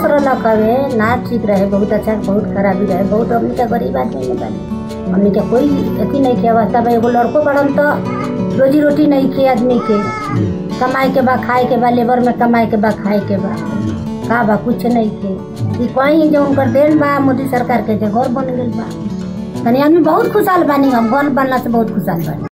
बस रहलक हवे ना ठीक रहे बहुत अच्छा बहुत खराबी रहे बहुत हमनी के गरीब आदमी में बानी हमनी के कोई अथी नहीं के अवस्था बा एगो लड़को बड़न तो रोजी रोटी नहीं के आदमी के कमाए के बा खाए के बा लेबर में कमाए के बा खाए के बा का बा कुछ नहीं के ई कहीं जो उनकर देन बा मोदी सरकार के जे घर बन गइल बा तनी आदमी बहुत खुशहाल बानी हम घर बनला से बहुत खुशहाल बानी